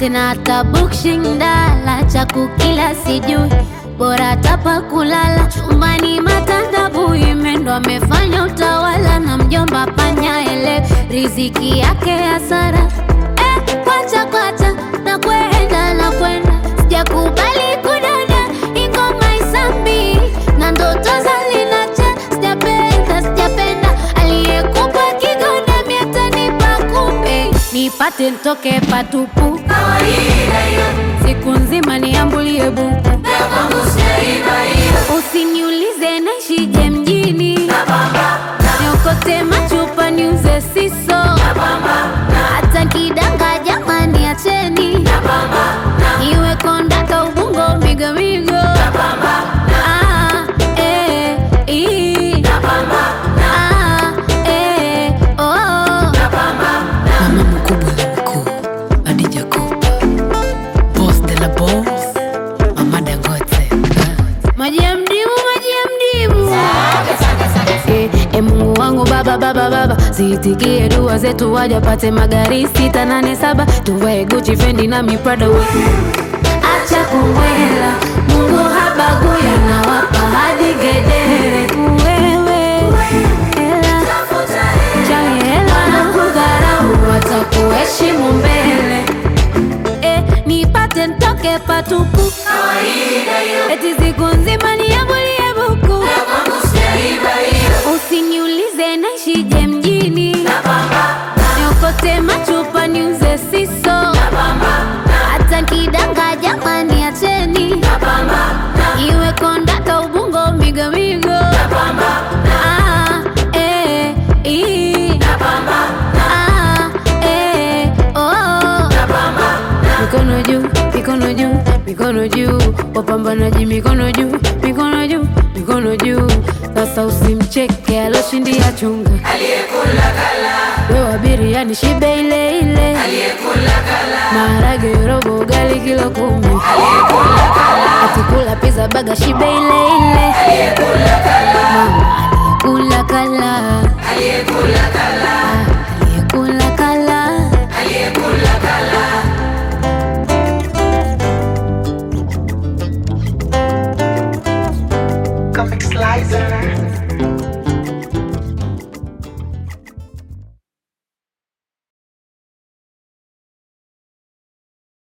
tena hata bukshindala cha kukila sijui bora tapa kulala chumbani matandabu imendo amefanya utawala na mjomba panya ele riziki yake hasara eh, kwacha kwacha na kwenda na kwenda sijakubali kudada ingoma isambi na ndoto zalinacha sijapenda sijapenda aliyekupa kigonda miatanipa kumbe nipate ntoke patupu siku nzima niambulie buku usiniulize naishije mjini niokote machupa niuze siso hata kidanga jamani acheni iwe kondaka ubungo migomigo Ah, eh, ii. Ah, eh, oh. Mama mkubwa la mkuu, Adija Kopa, boss de la boss, Mama Dangote. maji ya mdimu maji ya mdimu Eh, eh, mungu wangu baba baba baba ziitikie dua zetu wajapate magari sita nane saba tuvae guchi fendi na miprada we acha kumwela mungu habaguya na wapa hadi gedere wewe hela change hela na kudharau watakuheshimu mbele eh, nipate ntoke patupu eti siku nzima niambulie buku usiniulize naishije mjini niokote machupa niuze siso hata kidanga jamani acheni iwe kondaka ubungo migomigo Ah, eh, ii. Ah, eh, oh. mikono juu mikono juu mikono juu wapambanaji mikono juu mikono juu mikono juu sasa usimcheke aloshindia chunga wewe abiriani shibe ile ile maharage robo ugali kilo kumi atikula pizza baga shibe ile ile mama aliyekula kala